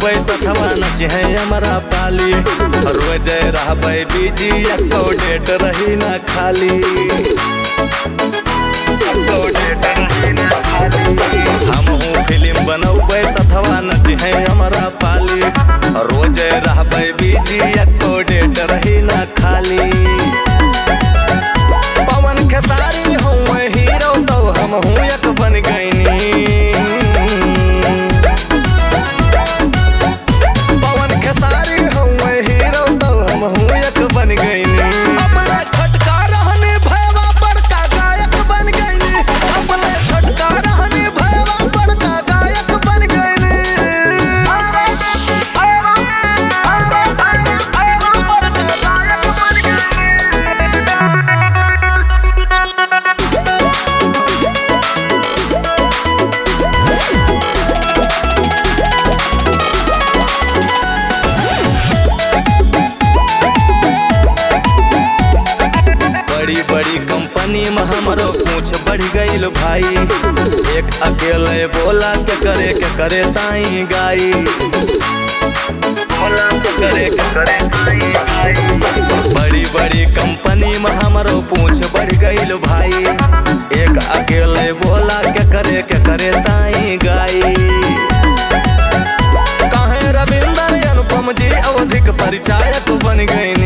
बनौबै सथवा नच है हमारा पाली रोज रहबै बिजी एको डेट रही ना खाली एको डेट रही ना खाली हमहू फिल्म बनौबै सथवा नच है हमारा पाली रोज रहबै बिजी एको डेट रही ना खाली पवन खेसारी हूँ हीरो तो हम हूँ एक बन गईनी पवन खेसारी हूँ हीरो तो हम हूँ एक बन गईनी अपना छोटका रहने भैया बड़का गायक बन गईनी अपना छोटका रहने भैया बड़का गायक बन बड़ी बड़ी कंपनी में हमारो पूछ बढ़ गईल भाई एक अकेले बोला के करे के करे ताई गाई बोला के करे के करे ताई गाई बड़ी बड़ी कंपनी में हमारो पूछ बढ़ गईल भाई एक अकेले बोला के करे के करे ताई गाई कहे रविंदर अनुपम जी अवधिक परिचायक बन गई